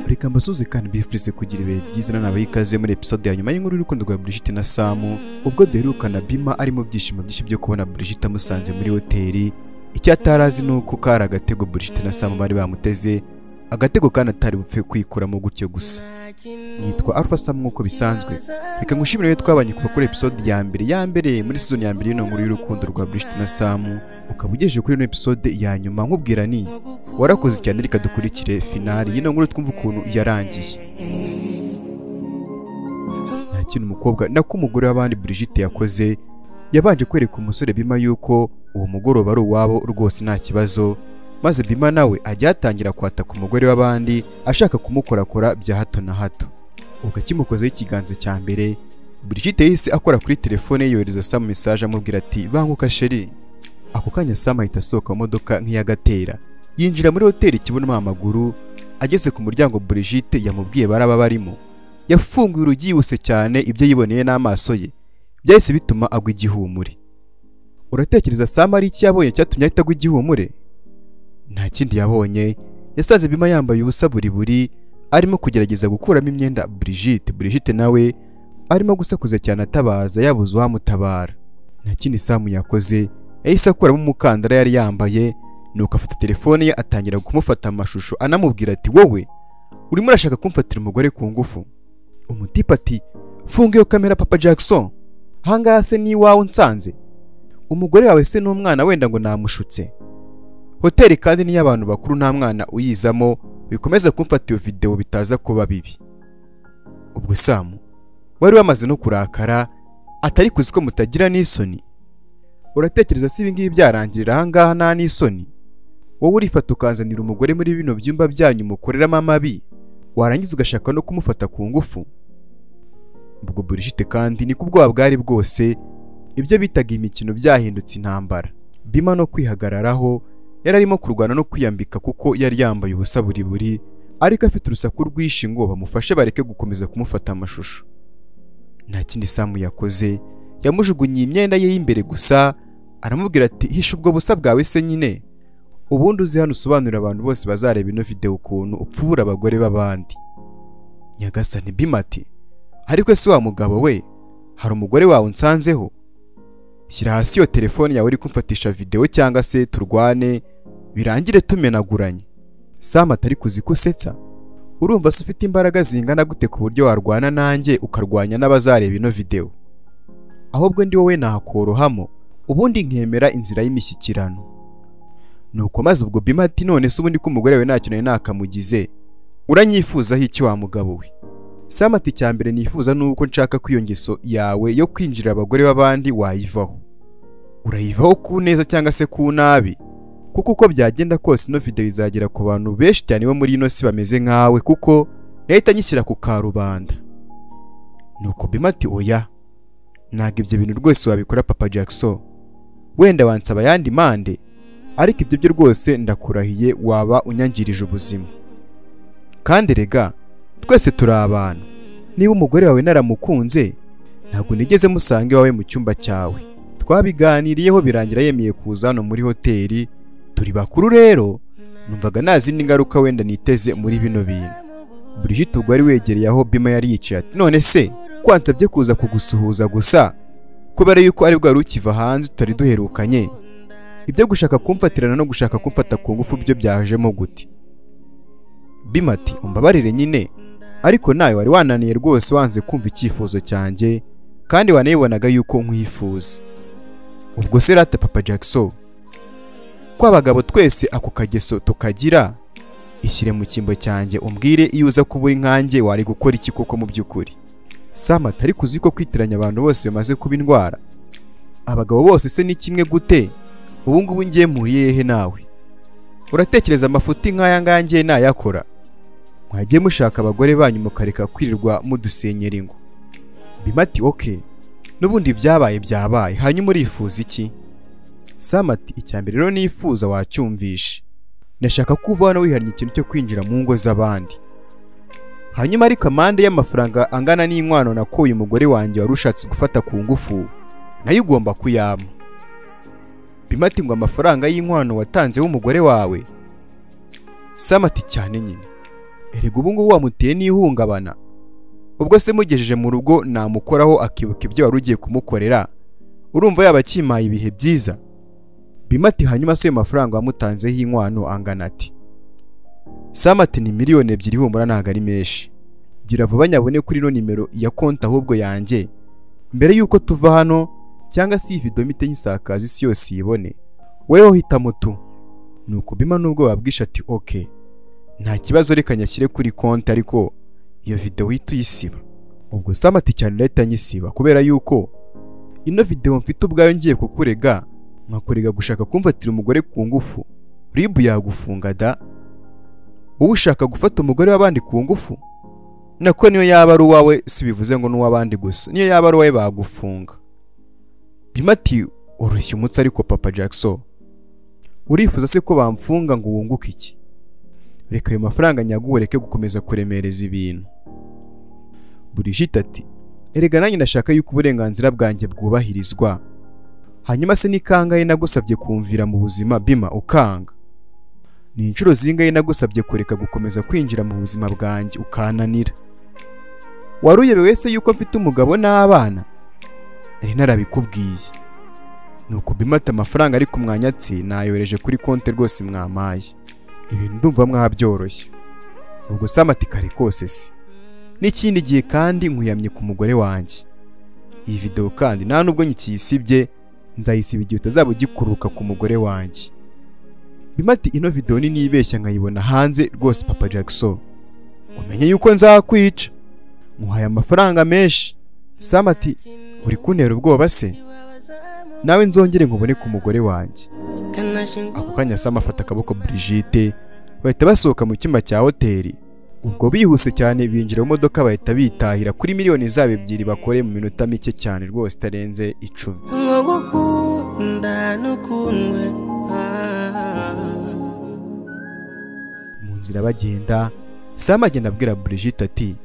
reka mbasuze kandi mbifurize kugira ibihe byiza na nabo ikaze muri episode ya nyuma y'inkuru y'urukundo rwa Brigitte na Samu ubwo duherukana Bima ari mu byishimo byinshi byo kubona Brigitte amusanze muri hoteli icyo atari azi ni uko kari agatego Brigitte na Samu bari bamuteze agatego kandi atari bupfe kwikuramo gutyo gusa nitwa Alpha Sam nk'uko bisanzwe reka ngushimire rero twabanye kuva kuri episode ya mbere ya mbere muri season ya mbere y'ino nkuru y'urukundo rwa Brigitte na Samu ukaba ugejeje kuri ino episode ya nyuma nkubwira ni warakoze cyane reka dukurikire finali y'ino nkuru twumva ukuntu yarangiye nta kintu umukobwa nako umugore w'abandi Brigitte yakoze yabanje kwereka umusore Bima yuko uwo mugoroba ari uwabo rwose nta kibazo maze Bima nawe ajya yatangira kwataka umugore w'abandi ashaka kumukorakora bya hato na hato ubwo akimukozeho ikiganza cya mbere Brigitte yahise akora kuri telefone ye yohereza Sam message amubwira ati banguka sheri ako kanya Sam ahita asohoka mu modoka nk'iyagatera yinjira muri hoteli ikibonamo amaguru ageze ku muryango Brigitte yamubwiye baraba barimo yafunguye urugi yihuse cyane ibyo yiboneye n'amaso ye byahise bituma agwa igihumure uratekereza Sam ari iki yabonye cyatumye ahita agwa igihumure nta kindi yabonye yasanze Bima yambaye ubusa buri buri arimo kugerageza gukuramo imyenda Brigitte Brigitte nawe arimo gusakuza cyane atabaza yabuze uwamutabara nta kindi Samu yakoze yahise akuramo umukandara yari yambaye nuko afata telefone ye atangira kumufata amashusho anamubwira ati wowe urimo urashaka kumfatira umugore ku ngufu umutipe ati funga iyo kamera papa Jackson ahangaha se ni iwawe unsanze umugore wawe se n'umwana wenda ngo namushutse hoteli kandi niyo abantu bakuru nta mwana uyizamo bikomeza kumfata iyo videwo bitaza kuba bibi ubwo samu wari wamaze no kurakara atari kuzi ko mutagira n'isoni uratekereza si ibingibi byarangirira ahangaha nta n'isoni wowe urifata ukanzanira umugore muri bino byumba byanyu mukoreramo amabi warangiza ugashaka no kumufata ku ngufu ubwo burishite kandi ni ku bwoba bwari bwose ibyo bitaga imikino byahindutse intambara bima no kwihagararaho yari arimo kurwana no kwiyambika kuko yari yambaye ubusa buri buri ariko afite urusaku rwinshi ngo bamufashe bareke gukomeza kumufata amashusho nta kindi samu yakoze yamujugunye imyenda ye y'imbere gusa aramubwira ati hisha ubwo busa bwawe se nyine ubundi uzi hano usobanurira abantu bose bazareba ino videwo ukuntu upfubura abagore b'abandi nyagasani bimati ariko ese wa mugabo we hari umugore wawe unsanzeho shyira hasi iyo telefone yawe uri kumfatisha videwo cyangwa se turwane birangire tumenaguranye sam atari kuzi ko usetsa urumva se ufite imbaraga zingana gute ku buryo warwana nanjye ukarwanya n'abazareba ino videwo ahubwo ndi wowe nakorohamo ubundi nkemera inzira y'imishyikirano nuko maze ubwo bima ati none se ubundi ko umugore wawe ntacyo nari nakamugize uranyifuzaho iki wa mugabo we sam ati icya mbere nifuza ni uko nshaka ko iyo ngeso yawe yo kwinjirira abagore b'abandi wayivaho urayivaho ku neza cyangwa se ku nabi kuko uko byagenda kose ino videwo izagera ku bantu benshi cyane bo muri ino si bameze nkawe kuko leta nyishyira ku karubanda nuko bima ati oya ntabwo ibyo bintu rwose wabikora papa jackson wenda wansaba ayandi mande ariko ibyo byo rwose ndakurahiye waba unyangirije ubuzima kandi rega twese turi abantu niba umugore wawe naramukunze ntabwo nigeze musanga iwawe mu cyumba cyawe twabiganiriyeho birangira yemeye kuza hano muri hoteli turi bakuru rero numvaga nta zindi ngaruka wenda niteze muri bino bintu Brigitte ubwo wari wegereye aho Bima yari yicaye ati none se kwansabye kuza kugusuhuza gusa kubera yuko ari bwo wari ukiva hanze tutari duherukanye ibyo gushaka kumfatirana no gushaka kumfata ku ngufu byo byajemo gute Bima ati umbabarire nyine ariko nawe wari wananiye rwose wanze kumva icyifuzo cyanjye kandi wanayibonaga yuko nkwifuza ubwo se rata papa jackson ko abagabo twese ako kageso tukagira ishyire mu cyimbo cyanjye umbwire iyo uza kuba uri nkanjye wari gukora iki koko mu by'ukuri sam atari kuzi ko kwitiranya abantu bose bimaze kuba indwara abagabo bose se ni kimwe gute ubu ngubu ngiye mpuriye hehe nawe uratekereza amafuti nk'aya ngaya ngiye nayakora mwagiye mushaka abagore banyu mukareka kwirirwa mudusenyera ingo bima ati oke n'ubundi byabaye byabaye hanyuma urifuza iki sam ati icya mbere rero nifuza wacyumvishe ndashaka ko uva hano wihariye ikintu cyo kwinjira mu ngo z'abandi hanyuma ariko amande y'amafaranga angana n'inkwano nakuye umugore wanjye wari ushatse gufata ku ngufu nayo ugomba kuyama bima ati ngo amafaranga y'inkwano watanze w'umugore wawe Sam ati cyane nyine erega ubu ngubu wamuteye n'ihungabana ubwo se mugejeje mu rugo namukoraho akibuka ibyo wari ugiye kumukorera urumva yaba akimpaye ibihe byiza bima ati hanyuma se ayo mafaranga wamutanzeho inkwano angana ati Sam ati ni miliyoni ebyiri humura ntabwo ari menshi gira vuba nyabone kuri ino nimero ya konti ahubwo yanjye mbere y'uko tuva hano cyangwa se iyi video mite nyisakaza isi yose iyibone weho hitamo tu nuko bima nubwo babwisha ati ok nta kibazo reka nyashyire kuri konti ariko iyo video uhita uyisiba ubwo Sam ati cyane urahita nyisiba kubera yuko ino video mfite ubwayo ngiye kukurega nkakurega gushaka kumfatira umugore ku ngufu ribu yagufunga da wowe ushaka gufata umugore w'abandi ku ngufu nako niyo yaba ari uwawe si bivuze ngo n'uw'abandi gusa niyo yaba ari uwawe bagufunga bima ati urushya umutsi ariko papa jackson urifuza se ko bamfunga ngo wunguke iki reka ayo mafaranga nyaguwe ureke gukomeza kuremereza ibintu burishita ati erega nanjye ndashaka yuko uburenganzira bwanjye bwubahirizwa hanyuma se ni kangahe nagusabye kumvira mu buzima bima ukanga ni inshuro zingahe nagusabye kureka gukomeza kwinjira mu buzima bwanjye ukananira wari uyobewe se yuko mfite umugabo n'abana nari narabikubwiye nuko bimata amafaranga ari ku mwanyatsi nayohereje kuri konti rwose mwamaye ibintu ndumva mwabyoroshye ubwo Sam ati kare kose se n'ikindi gihe kandi nkuyamye ku mugore wanjye iyi video kandi nta nubwo nkikiyisibye nzayisiba igihe utazaba ugikururuka ku mugore wanjye bima ati ino video ni nibeshya nkayibona hanze rwose papa Jackson umenye yuko nzakwica muhaye amafaranga menshi Sam ati uri kuntera ubwoba se nawe nzongere nkubone ku mugore wanjye ako kanya Sam afata akaboko Brigitte bahita basohoka mu cyumba cya hoteli ubwo bihuse cyane binjira mu modoka bahita bitahira kuri miliyoni zabo ebyiri bakore mu minota mike cyane rwose itarenze icumi mu nzira bagenda Sam agenda abwira Brigitte ati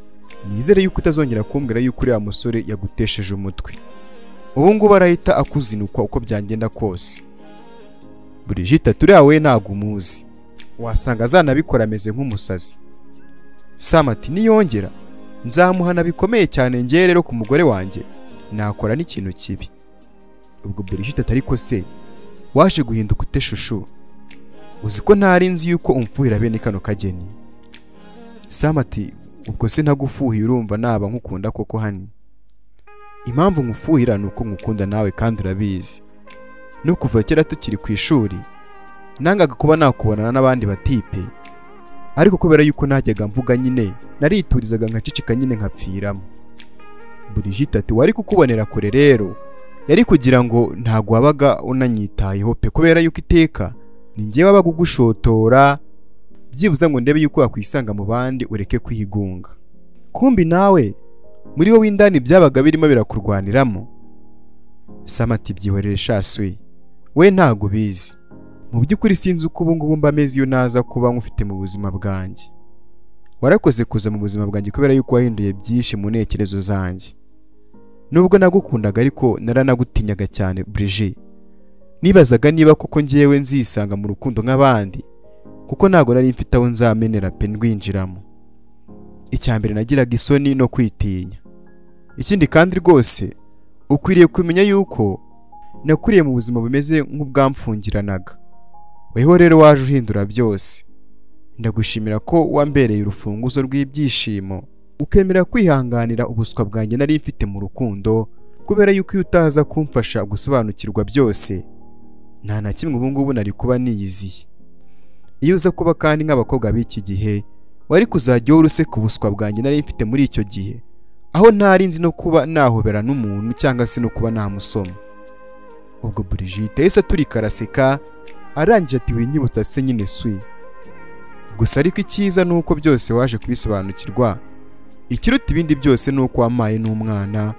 nizere yuko utazongera kumbwira yuko uriya musore yagutesheje umutwe ubu ngubu arahita akuzinukwa uko byagenda kose Brigitte turiya we ntabwo umuzi wasanga azanabikora ameze nk'umusazi Sam ati niyongera nzamuhana bikomeye cyane ngewe rero ku mugore wanjye nakora n'ikintu kibi ubwo Brigitte atari ko se waje guhinduka ute shushu uzi ko ntari nzi yuko umfuhira bene kano kageni Sam ati ubwo se ntagufuhiye urumva naba nkukunda koko hani impamvu nkufuhira ni uko nkukunda nawe kandi urabizi no kuva kera tukiri ku ishuri nangaga kuba nakubonana n'abandi batipe ariko kubera yuko najyaga mvuga nyine nariturizaga nkacicika nyine nkapfiramo burigita ati wari kukubonera kure rero yari kugira ngo ntabwo wabaga unanyitayeho pe kubera yuko iteka ni ngewe wabaga ugushotora byibuze ngo ndebe yuko wakwisanga mu bandi ureke kwigunga kumbi nawe muri wowe indani byabaga birimo birakurwaniramo Sam ati byihorere shaswi we ntago ubizi mu by'ukuri sinzi uko ubu ngubu mba ameze iyo naza kuba nkufite mu buzima bwanjye warakoze kuza mu buzima bwanjye kubera yuko wahinduye byinshi mu ntekerezo zanjye nubwo nagukundaga ariko naranagutinyaga cyane Brigitte nibazaga niba koko ngewe nzisanga mu rukundo nk'abandi kuko ntabwo nari mfite aho nzamenera pe ndwinjiramo icyambere nagiraga isoni no kwitinya ikindi kandi rwose ukwiriye kumenya yuko nakuriye mu buzima bumeze nk'ubwamfungiranaga weho rero waje uhindura byose ndagushimira ko wambereye urufunguzo rw'ibyishimo ukemera kwihanganira ubuswa bwanjye nari mfite mu rukundo kubera yuko iyo utaza kumfasha gusobanukirwa byose nta na kimwe ubu ngubu nari kuba niyiziye iyo uza kuba kandi nk'abakobwa b'iki gihe wari kuzajya uhora useka ubuswa bwanjye nari mfite muri icyo gihe aho ntari nzi no kuba nahobera n'umuntu cyangwa se no kuba namusoma ubwo Brigitte yahise aturika araseka arangije ati winyibutsa se nyine swi gusa ariko icyiza ni uko byose waje kubisobanukirwa ikiruta ibindi byose ni uko wamaye n'umwana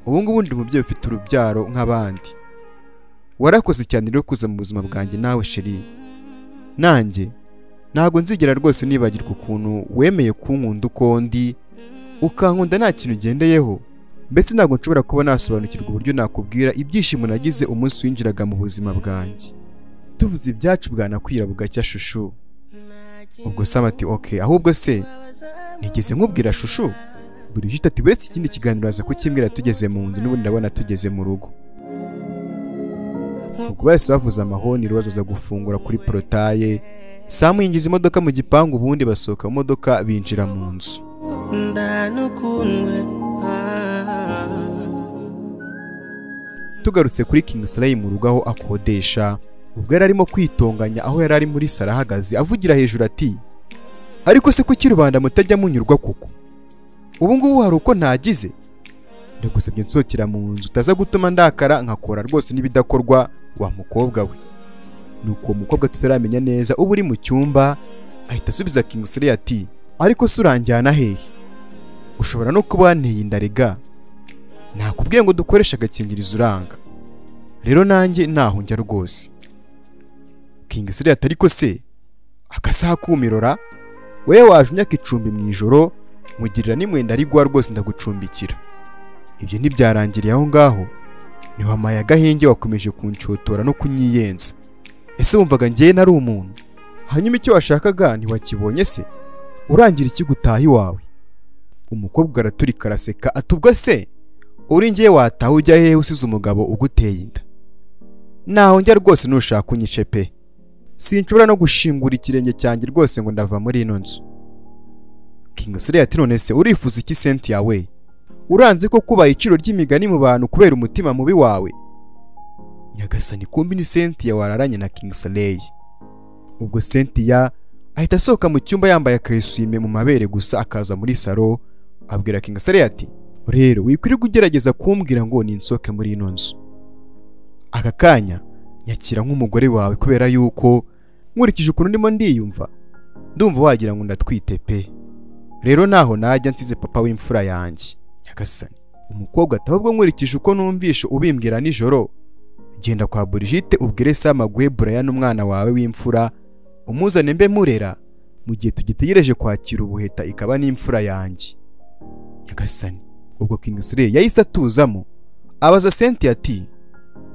ubu ngubu ndi umubyeyi ufite urubyaro nk'abandi warakoze cyane rero kuza mu buzima bwanjye nawe sheri nanjye ntabwo nzigera rwose nibagirwa ukuntu wemeye kunkunda uko ndi ukankunda nta kintu ugendeyeho mbese ntabwo nshobora kuba nasobanukirwa uburyo nakubwira ibyishimo nagize umunsi winjiraga mu buzima bwanjye tuvuze ibyacu bwanakwira bugacya shushu ubwo sam ati oke ahubwo se nigeze nkubwira shushu burigita ati buretse ikindi kiganiro aza kukimbwira tugeze mu nzu n'ubundi ndabona tugeze mu rugo ubwo bahise bavuze amahoni roza aza gufungura kuri porotaye samu yinjiza imodoka mu gipangu ubundi basohoka mu modoka binjira mu nzu ndanukundwe tugarutse kuri King Salai mu rugo aho akodesha ubwo yari arimo kwitonganya aho yari ari muri sara ahagaze avugira hejuru ati ariko se kuki rubanda mutajya munyurwa kuko ubu ngubu hari uko ntagize ndagusabye nsohokera mu nzu utaza gutuma ndakara nkakora rwose n'ibidakorwa wa mukobwa we nuko uwo mukobwa tutaramenya neza uba uri mu cyumba ahita asubiza King Salai ati ariko se uranjyana hehe ushobora no kuba wanteye indarega nakubwiye ngo dukoreshe agakingirizo uranga rero nanjye ntaho njya rwose King Sire ati ariko se akasaha kumirora wowe waje imyaka icumbi mu ijoro nkugirira n'imwenda arigwa rwose ndagucumbikira ibyo ntibyarangiriye aho ngaho ntiwamaye agahenge wakomeje kunshotora no kunyiyenza ese wumvaga njyewe nari umuntu hanyuma icyo washakaga ntiwakibonye se urangira iki gutaha iwawe umukobwa araturika araseka ati ubwo se uri ngiye wataha ujya hehe usize umugabo uguteye inda naho njya rwose nushaka unyice pe sinshobora no gushingura ikirenge cyanjye rwose ngo ndava muri ino nzu King Sire ati none se urifuza iki Cynthia we uranze ko kubaha iciro ry'imigani mu bantu kubera umutima mubi wawe nyagasani kumbi ni Cynthia wararanye na King Sire ubwo Cynthia ahita asohoka mu cyumba yambaye akayisume mu mabere gusa akaza muri salo abwira King Sire ati rero wikwirirwa ugerageza kumbwira ngo ninsohoke muri ino nzu aka kanya nyakira nk'umugore wawe kubera yuko nkurikije ukuntu ndimo ndiyumva ndumva wagira ngo ndatwite pe rero naho najya nsize papa w'imfura yanjye nyagasani umukobwa ati ahubwo nkurikije uko numvishe ubimbwira nijoro genda kwa burigite ubwire samaguhe burayani umwana wawe w'imfura umuzane mbe murera mu gihe tugitegereje kwakira ubuheta ikaba n'imfura yanjye nyagasani ubwo King Sire yahise atuzamo abaza Senti ati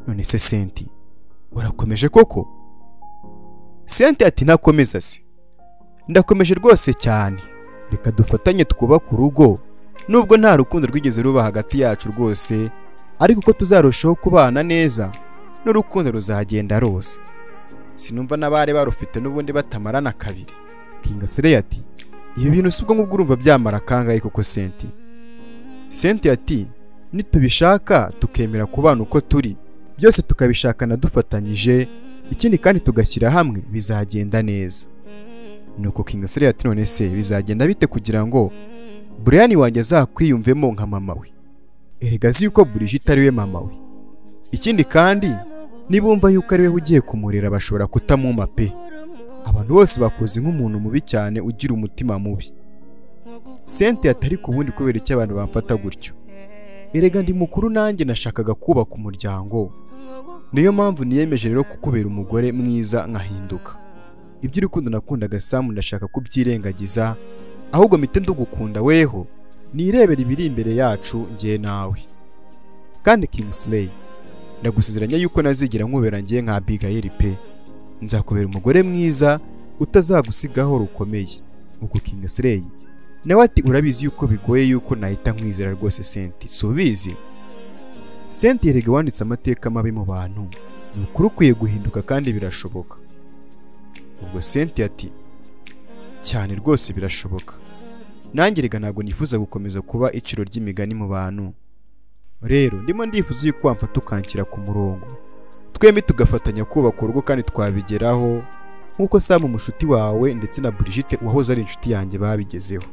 none se Senti urakomeje koko Senti ati ntakomeza se ndakomeje rwose cyane reka dufatanye twubake urugo nubwo nta rukundo rwigeze ruba hagati yacu rwose ariko ko tuzarushaho kubana neza n'urukundo ruzagenda rose sinumva n'abari barufite n'ubundi batamarana kabiri King Sire ati ibi bintu si ubwo ngubwo urumva byamara kangahe koko Senti Cynthia ati nitubishaka tukemera kubana uko turi byose tukabishakana dufatanyije ikindi kandi tugashyira hamwe bizagenda neza nuko King Sire ati none se bizagenda bite kugira ngo Brian wanjye azakwiyumvemo nka mama we erega azi yuko Brigitte ari we mama we ikindi kandi nibumva yuko ari we ugiye kumurera bashobora kutamuma pe abantu bose bakoze nk'umuntu mubi cyane ugira umutima mubi sente atari ku wundi kubera icyo abantu bamfata gutyo erega ndi mukuru nanjye nashakaga kubaka umuryango niyo mpamvu niyemeje rero kukubera umugore mwiza nkahinduka iby'urukundo nakundaga samu ndashaka kubyirengagiza ahubwo mpite ndugukunda weho nirebera ibiri imbere yacu ngiye nawe kandi Kingsley ndagusezeranya yuko nazigera nkubera ngiye nka Abigail pe nzakubera umugore mwiza utazagusigaho rukomeye ubwo Kingsley nawe ati urabizi yuko bigoye yuko nahita nkwizera rwose senti si ubizi senti yerega wanditse amateka mabi mu bantu ni ukuri ukwiye guhinduka kandi birashoboka ubwo senti ati cyane rwose birashoboka nanjye rega ntabwo nifuza gukomeza kuba iciro ry'imigani mu bantu rero ndimo ndifuza yuko wamfata ukanshyira ku murongo twembi tugafatanya kubaka urugo kandi twabigeraho nk'uko samu mushuti wawe ndetse na burigite uwahoze ari inshuti yanjye babigezeho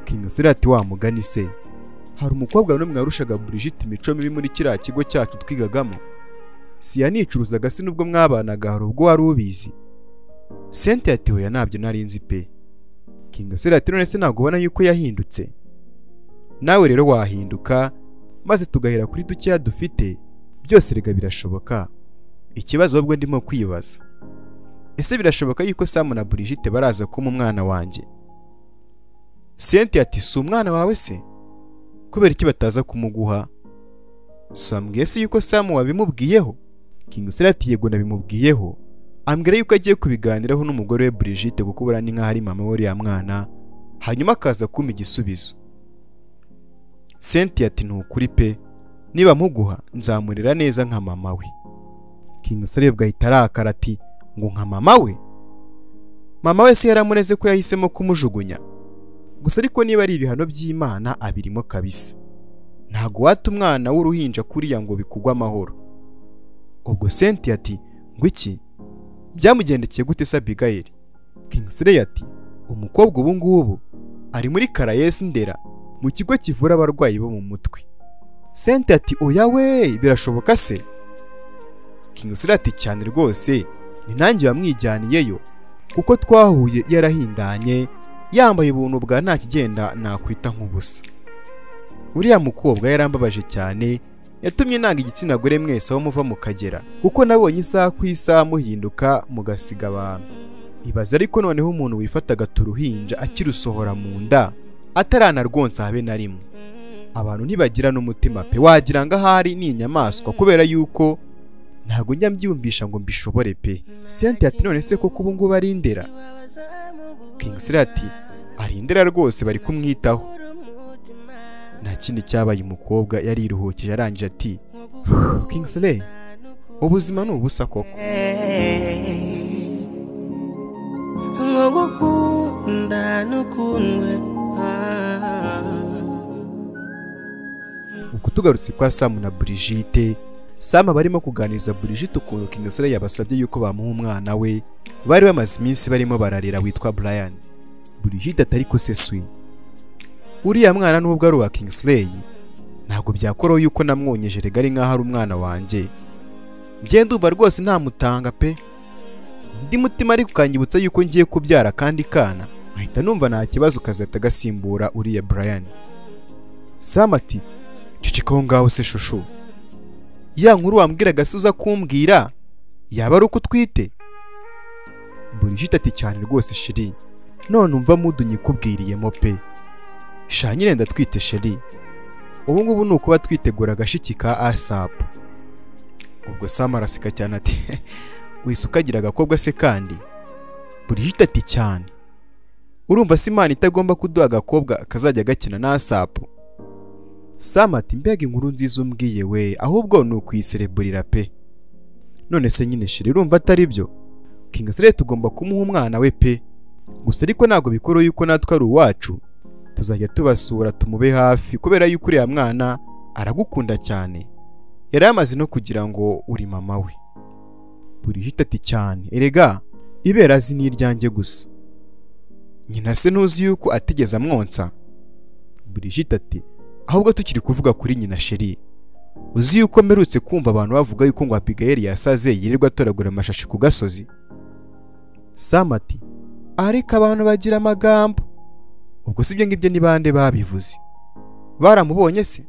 King Sire ati wa mugani se hari umukobwa n'umwe warushaga Brigitte imico mibi muri kiriya kigo cyacu twigagamo si yanicuruzaga se nubwo mwabanaga hari ubwo wari ubizi sente yatewe ya ntabyo nari nzi pe King Sire ati none se ntabwo ubona yuko yahindutse nawe rero wahinduka maze tugahera kuri dukeya dufite byose rega birashoboka ikibazo ahubwo ndimo kwibaza ese birashoboka yuko Sam na Brigitte baraza kuma umwana wanjye Cynthia ati si umwana wawe se kubera iki bataza kumuguha sambwiye se yuko samu wabimubwiyeho King Sire ati yego nabimubwiyeho ambwira yuko agiye kubiganiraho n'umugore we Brigitte kuko buriya ni nk'aho ari mama w'uriya mwana hanyuma akaza kumpa igisubizo Cynthia ati ni ukuri pe niba muguha nzamurera neza nka mama we King Caleb gahita arakara ati ngo nka mama we mama we se yaramureze ko yahisemo kumujugunya gusa ariko niba ari ibihano by'Imana abirimo kabisa ntago wata umwana w'uruhinja kuriya ngo bikugwe amahoro ubwo Cynthia ati ngo iki byamugendekeye gute se Abigail Kingsley ati umukobwa ubu ngubu ari muri Caraes Ndera mu kigo kivura abarwayi bo mu mutwe Cynthia ati oya we birashoboka se Kingsley ati cyane rwose ni nanjye wamwijyaniyeyo kuko twahuye yarahindanye yambaye ubuntu bwa nta kigenda nakwita nk'ubusa uriya mukobwa yarambabaje cyane yatumye nanga igitsina gore mwese aho muva mukagera kuko nabonye isaha ku isaha muhinduka mugasiga abantu ibaze ariko noneho umuntu wifata agata uruhinja akirusohora mu nda ataranarwonsa habe na rimwe abantu ntibagira n'umutima pe wagira ngo ahari ni inyamaswa kubera yuko ntabwo njya mbyiyumvisha ngo mbishobore pe Cynthia ati none se koko ubu ngubu ari indera Kingsley ati ari indera rwose bari kumwitaho nta kindi cyabaye umukobwa yariruhukije arangije ati Kingsley ubuzima ni ubusa koko nkugukunda n'ukundwe ubwo tugarutse kwa samu na Brigitte samu barimo kuganiriza Brigitte ukuntu Kingsley yabasabye yuko bamuha umwana we bari bamaze iminsi barimo bararira witwa Brian Brigitte atari ko sesui uriya mwana nubwo ari uwa Kingsley ntabwo byakoroha yuko namwonyeje rega ari nk'aho ari umwana wanjye njye ndumva rwose ntamutanga pe undi mutima ariko ukanyibutsa yuko ngiye kubyara kandi kana nkahita numva nta kibazo kazahita gasimbura uriya Brian Sam ati ceceka aho ngaho se shushu ya nkuru wambwiraga se uza kumbwira yaba ari uko utwite Brigitte ati cyane rwose shiri none umva mudunyikubwiriyemo pe sha nyine ndatwite sheri ubu ngubu ni ukuba twitegura agashiki ka asapu ubwo samu araseka cyane ati wese ukagira agakobwa se kandi burihita ati cyane urumva se imana itagomba kuduha agakobwa kazajya gakina na asapu samu ati mbega inkuru nziza umbwiye we ahubwo ni ukuyisereburira pe none se nyine sheri urumva atari byo kingasire tugomba kumuha umwana we pe gusa ariko ntabwo bikuru yuko natwe ari uwacu tuzajya tubasura tumube hafi kubera yuko uriya mwana aragukunda cyane yari yamaze no kugira ngo uri mama we burihita ati cyane erega ibera azi ni iryanjye gusa nyina se ntuzi yuko atigeze amwonsa burihita ati ahubwo tukiri kuvuga kuri nyina sheri uzi yuko mperutse kumva abantu bavuga yuko ngo abigayeri yasaze yirirwa atoragura amashashi ku gasozi sam ati ariko abantu bagira amagambo ubwo si ibyo ngibyo ni bande babivuze baramubonye se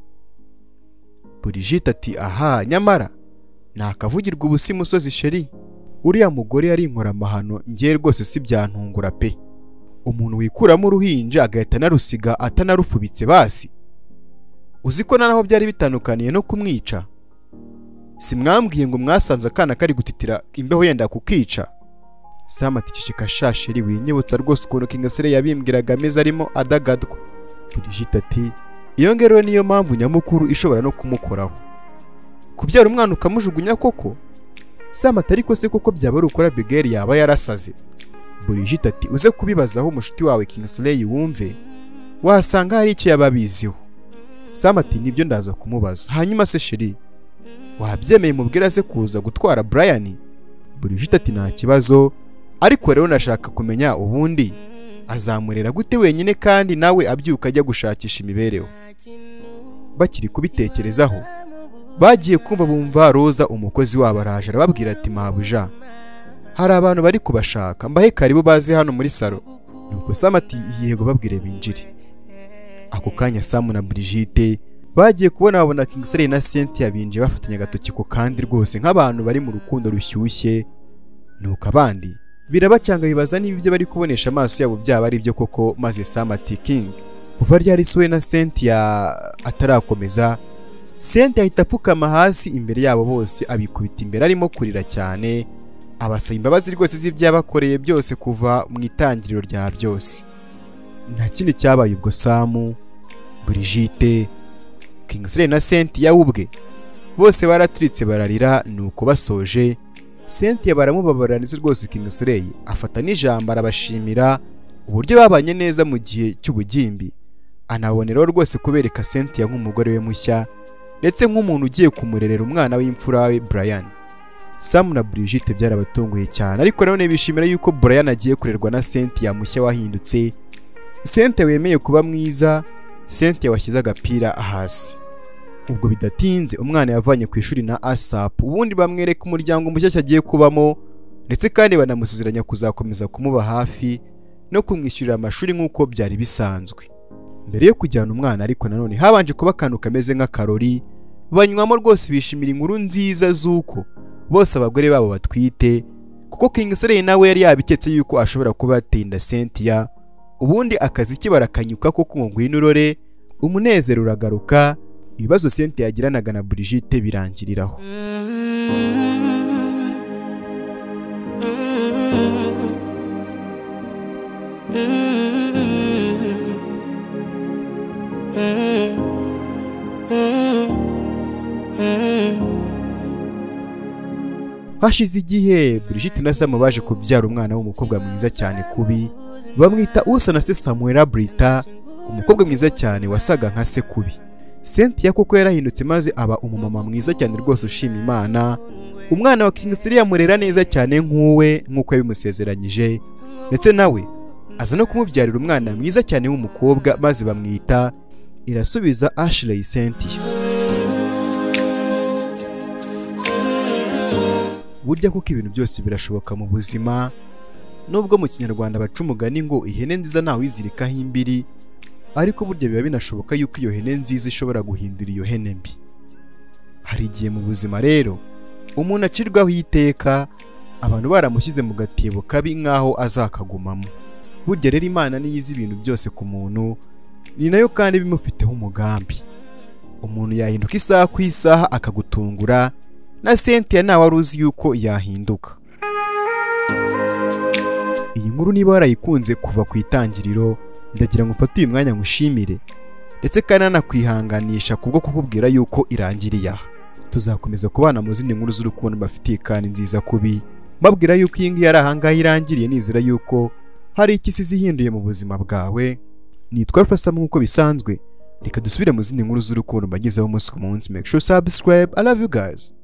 Brigitte ati aha nyamara nakavugirwa ubusa imusozi sheri uriya mugore yari inkoramahano ngiye rwose si byantungura pe umuntu wikuramo uruhinja agahita anarusiga atanarufubitse basi uzi ko naho byari bitandukaniye no kumwica simwambwiye ngo mwasanze akana kari gutitira imbeho yenda kukica Sam ati ceceka sha sheri winyibutsa rwose ukuntu Kingasire yabimbwiraga ameze arimo adagadwa Brigitte ati iyo ngero niyo mpamvu nyamukuru ishobora no kumukoraho kubyara umwana ukamujugunya koko Sam ati ariko se koko byaba ari ukora Abigail yaba yarasaze Brigitte ati uze kubibazaho umushuti wawe Kingasire wumve wasanga hari icyo yaba abiziho Sam ati nibyo ndaza kumubaza hanyuma se sheri wabyemeye mubwira se kuza gutwara Brian Brigitte ati nta kibazo ariko rero nashaka kumenya ubundi azamurera gute wenyine kandi nawe abyuka ajya gushakisha imibereho bakiri kubitekerezaho bagiye kumva bumva roza umukozi wabo araje arababwira ati mabuja hari abantu bari kubashaka mbahe karibu baze hano muri salo nuko samu ati yego babwire binjire ako kanya samu na Brigitte bagiye kubona babona Kingsley na Cynthia binjiye bafatanya agatoki ku kandi rwose nk'abantu bari mu rukundo rushyushye nuko abandi birabacanga bibaza niba ibyo bari kubonesha amaso yabo byaba ari byo koko maze Sam ati King kuva ryari se we na Cynthia atarakomeza Cynthia ahita apfukama hasi imbere yabo bose abikubita imbere arimo kurira cyane abasaba imbabazi rwose z'ibyabakoreye byose kuva mu itangiriro rya byose nta kindi cyabaye ubwo samu Brigitte Kingsley na Cynthia ubwe bose baraturitse bararira nuko basoje Cynthia baramubabaraniza rwose Kingsley afata n'ijambo arabashimira uburyo babanye neza mu gihe cy'ubugimbi anaboneraho rwose kubereka Cynthia nk'umugore we mushya ndetse nk'umuntu ugiye kumurerera umwana w'imfura we Brian Sam na Brigitte byarabatunguye cyane ariko nanone bishimira yuko Brian agiye kurerwa na Cynthia mushya wahindutse Cynthia wemeye kuba mwiza Cynthia washyize agapira hasi ubwo bidatinze umwana yavanye ku ishuri na ASAP ubundi bamwereka umuryango mushya agiye kubamo ndetse kandi banamusezeranya kuzakomeza kumuba hafi no kumwishyurira amashuri nk'uko byari bisanzwe mbere yo kujyana umwana ariko nanone habanje kuba akantu kameze nk'akarori banywamo rwose bishimira inkuru nziza z'uko bose abagore babo batwite kuko King Slay nawe yari yabiketse yuko ashobora kuba yatinda Cynthia ubundi akazi kibarakanyuka ko kumugwina urore umunezero uragaruka ibibazo Cynthia yagiranaga na Brigitte birangiriraho hashize igihe Brigitte na Sam baje kubyara umwana w'umukobwa mwiza cyane kubi bamwita usa na se Samuela Brita umukobwa mwiza cyane wasaga nka se kubi Cynthia kuko yarahindutse maze aba umumama mwiza cyane rwose ushima Imana umwana wa Kingsley yamurera neza cyane nk'uwe nk'uko yabimusezeranyije ndetse nawe aza no kumubyarira umwana mwiza cyane w'umukobwa maze bamwita irasubiza Ashley Cynthia burya kuko ibintu byose birashoboka mu buzima nubwo mu kinyarwanda baca umugani ngo ihene nziza ntawizirikaho imbiri ariko burya biba binashoboka yuko iyo hene nziza ishobora guhindura iyo hene mbi hari igihe mu buzima rero umuntu acirwaho iteka abantu baramushyize mu gatebo kabi nk'aho azakagumamo burya rero imana niyo izi ibintu byose ku muntu ni nayo kandi ibimufiteho umugambi umuntu yahinduka isaha ku isaha akagutungura na Cynthia ntawe wari uzi yuko yahinduka iyi nkuru niba warayikunze kuva ku itangiriro ndagira ngo ufate uyu mwanya ngushimire ndetse kandi anakwihanganisha kubwo kukubwira yuko irangiriye aha tuzakomeza kubana mu zindi nkuru z'urukundo mbafitiye kandi nziza kubi mbabwira yuko iyi ngiyi ari ahangaha irangiriye nizera yuko hari icyo isi ihinduye mu buzima bwawe nitwa Rufasa nk'uko bisanzwe reka dusubire mu zindi nkuru z'urukundo mbagezeho umunsi ku munsi make sure you subscribe i love you guys